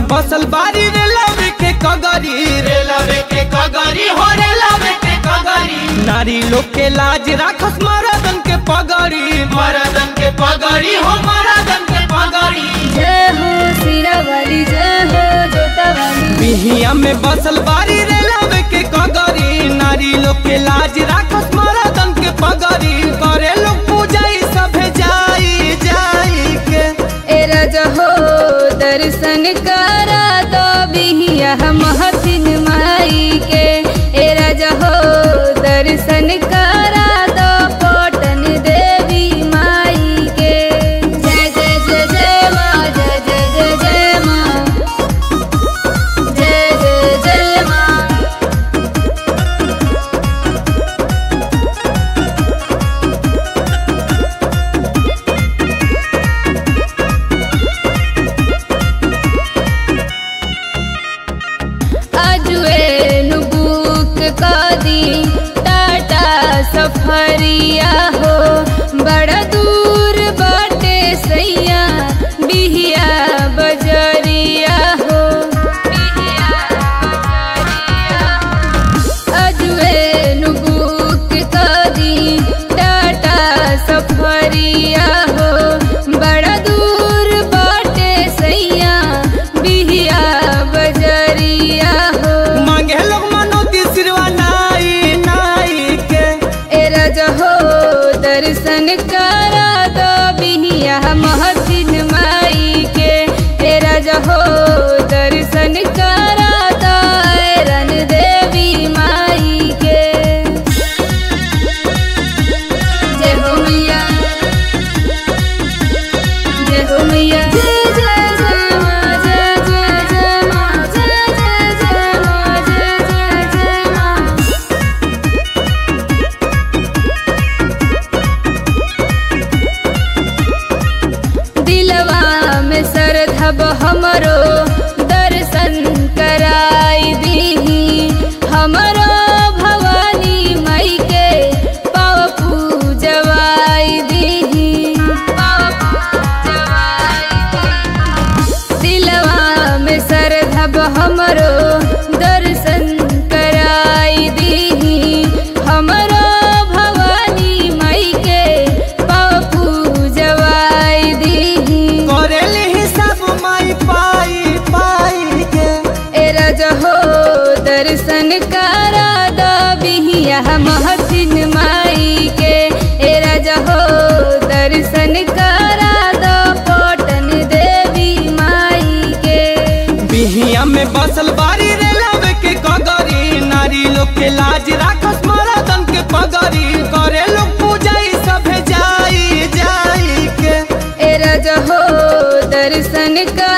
में बसल बारी रे लवे के कगरी रे लवे के कगरी हो रे लवे के कगरी नारी लोग के लाज राखस मरदन के पगड़ी मरदन के पगड़ी हो मरदन के पगड़ी जय हो सिरा वाली जय हो जोता वाली बिहिया में बसल बारी रे लवे के कगरी नारी लोग के लाज राखस मरदन के पगड़ी करे लोग पूजाई सभे जाई जाई के ए राजा हो दर्शन करा तो बिहिया महथिन माई के ए राजा हो दर्शन करा तो पटन देवी माई के जय जय जय जय माँ जय जय जय जय माँ जय जय जय माँ अजवेनु बुक कदी टाटा सफरिया हो बड़ा दूर बाटे सैया बिहिया बजरिया हो बिहिया बजरिया अजवेनु बुक कदी टाटा सफरिया हो बड़ा दूर बाटे सैया बिहिया बजरिया हो मांगे लोग मनोती सिरवा नाई नाई के ए राजा हो दर्शन करा दो बिहिया महथिन माई के ए राजा हो दर्शन करा दो रन देवी माई के जय हो मैया जय हो मैया जय जय जय माँ जय जय जय माँ जय जय जय माँ जय जय जय माँ दिलवा में सरधब हमरो दर्शन कराई दीही हमरो भवानी मई के पाव पूजवाई दीही पाव पूजवाई दीही। दिलवा में सरधब हमरो दर्शन कराई दीही हमरो भवानी मई के पाव पूजवाई दीही करेली हिसाब माई पाई पाई के ए राजा हो दर्शन करा दो बिहिया महथिन माई के ए राजा हो दर्शन करा दो पटन देवी माई के बिहिया में बसल बारी रे लवे के कगरी नारी लोग के लाज राखस मरदन के पगड़ी करे लोग पूजाई सभे जाई जाई के ए राजा हो दर्शन करा